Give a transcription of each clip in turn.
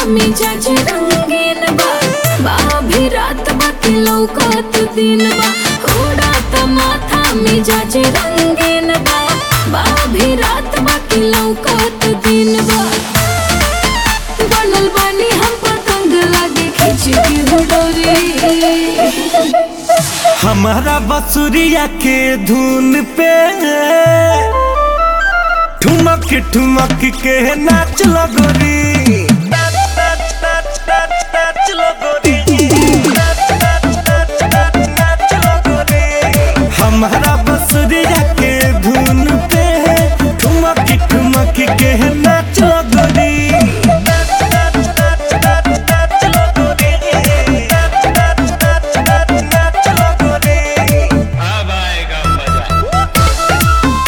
मिजाज रंगीन बा बाभी रात बाकी लौकत दिन बा उड़ात माथा मिजाज रंगीन बा बाभी रात बाकी लौकत दिन बा बनल बानी हम पतंग लागे खींच के हो डोरी हमारा बसुरिया के धुन पे ठुमक ठुमक के नाच लगोरी हमारा बसुरिया के धुन पे ठुमक ठुमक के नाच लगोरी अब आएगा मजा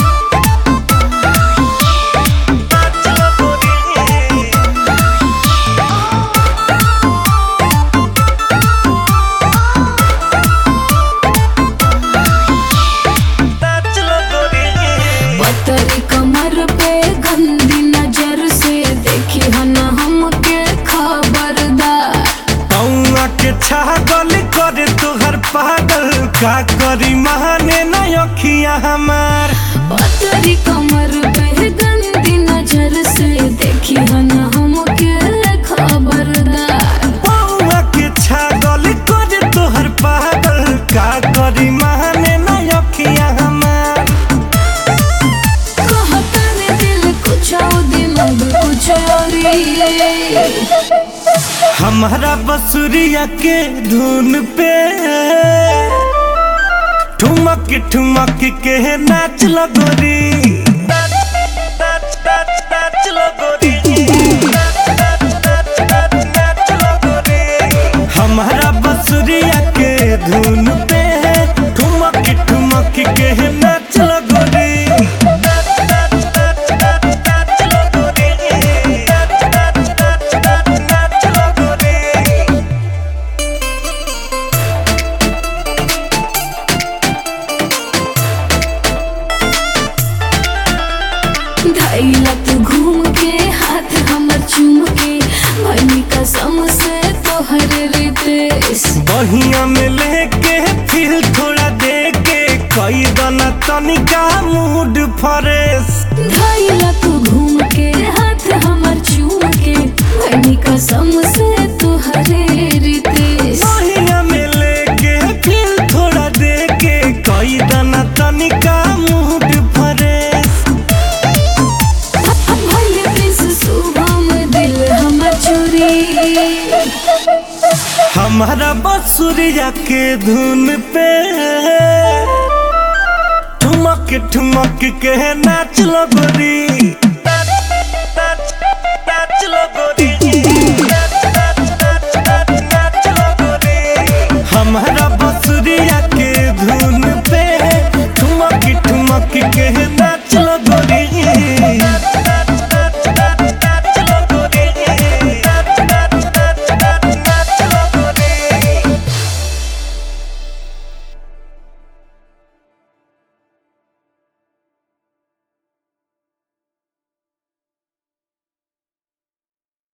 पतरी कमर पे गंदी नजर से देखी हन हमके खबरदार पौआ के छागल करे तोहर पागल का करी महाने न अखिया हमार पतरी कमर पे गंदी नजर से देखी हन हमके खबरदार पौआ के छागल करे तोहर पागल का करी महाने न अखिया हमार कहता ने दिल कुछ और दिमाग कुछ और ही। हमारा बसुरिया के धुन पे ठुमक ठुमक के नाच लगोरी हमारा बसुरिया के धुन पे ठुमक ठुमक के नाच लगोरी धैला तू घूम के हाथ हमर चूम के भनी कसम से तोहर रितेश बहिया में लेके फिर थोड़ा दे के कई दना तनिका मूड फ्रेश धैला तू घूम के हाथ हमर चूम के भनी कसम से तोहर रितेश बहिया में लेके फिर थोड़ा दे के कई दना तनिका मूड फ्रेश भले दिस सुबह दिल हमर चोरी हमारा बसुरिया के धुन पे ठुमक ठुमक के नाच लगोरी